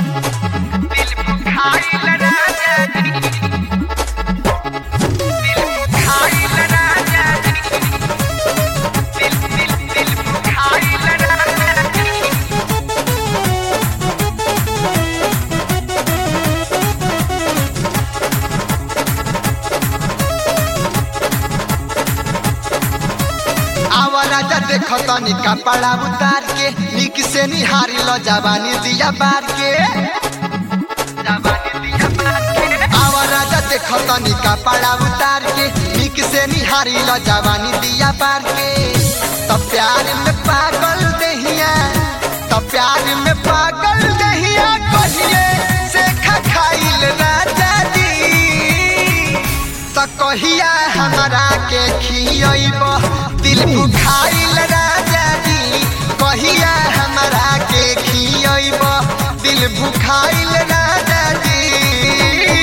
देखो तनी कपड़ा उतार के निक से निहारी लो जवानी दिया बार के आवा राजा देखो तनी कपड़ा उतार के निक से निहारी लो जवानी दिया बार के तो प्यार में पागल दहिया तो प्यार में पागल दहिया कहिए से खाइल राजा दी तो कहिया हमारा के खियब दिल बुखाइल राजा जी कहिया हमारा के खियब दिल बुखाइल राजा जी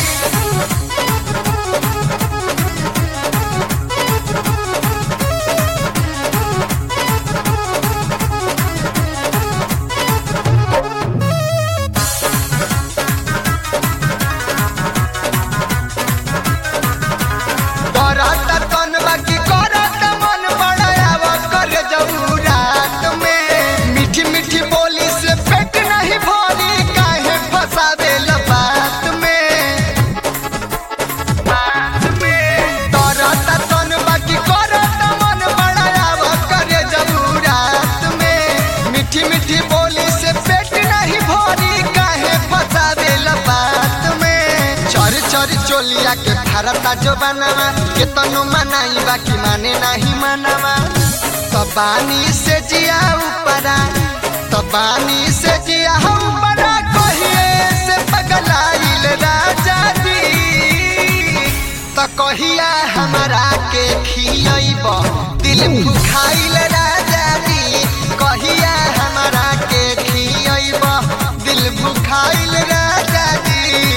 करत तन बाकी करत मन बड़ाव कर जऊ रात में मीठी मीठी बोली से पेट नहीं भरी काहे फसावे बात में करत तन बाकी करत मन बड़ाव कर जऊ रात में मीठी मीठी बोली से पेट नहीं भरी काहे फसावे बात में चर चर चोलिया के भारता जो बनावा के तनु मनाई बाकी माने नहीं मनावा तो बानी से जिया ऊपरा तो बानी से जिया ऊपरा कहिए से पगलाइल राजा जी तो कहिया हमारा के खियब दिल भुखाइल राजा जी कहिया हमारा के खियब दिल भुखाइल राजा जी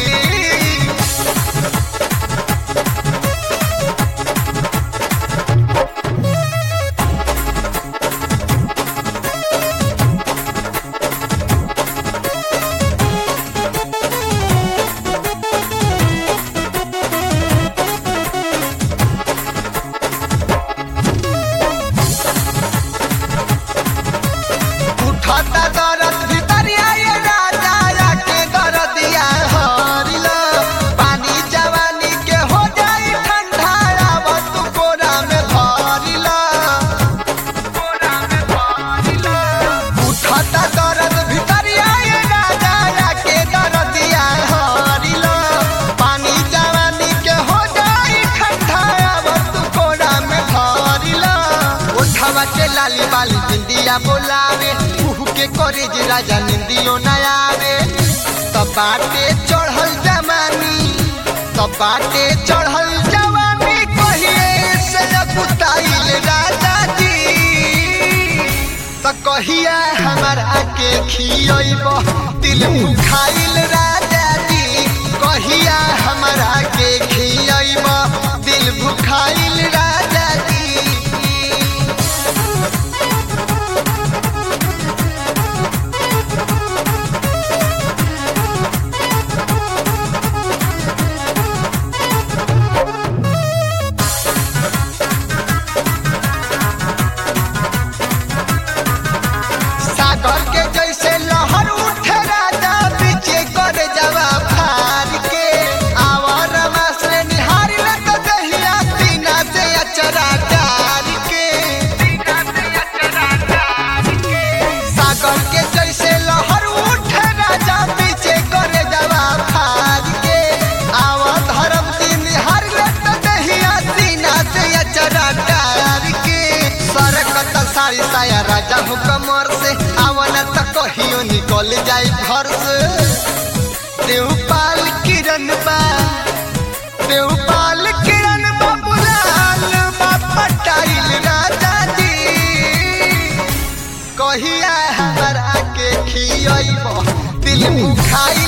उठता दरद भितरिया ये राजा या के दरदिया हरिला पानी जवानी के हो जाई ठंडा आवत कोरा में भरिला कोरा में भरिला उठता दरद भितरिया ये राजा या के दरदिया हरिला पानी जवानी के हो जाई ठंडा आवत कोरा में भरिला उठवा के लाली बाली बिंदिया बोलावे मुह के करे जे राजा निंदियो न आवे तो बाटे चढ़ल जमानी तो बाटे चढ़ल जवानी कहिए से कुताइल राजा जी तो कहिया हमारा के खियब दिल भुखाइल राजा जी कहिया हमारा के खियब दिल भुखाइल राजा जी सागर के जैसे लहर उठे राजा पीछे कर जवा फार के आवर से निहार लग दहिया सीना से अचरा डार के सागर के जैसे लहर उठे राजा पीछे कर जवा फार के आवर धर्म से निहार लग दहिया सीना से अचरा डार के सरकत सारी साया राजा हो कमर से आवन त कहियो निकल जाई घर से देवपाल किरण बा देवपाल किरण बा बुलाल बा पटाइल राजा जी कहिया हमारा के खियब दिल भुखाइल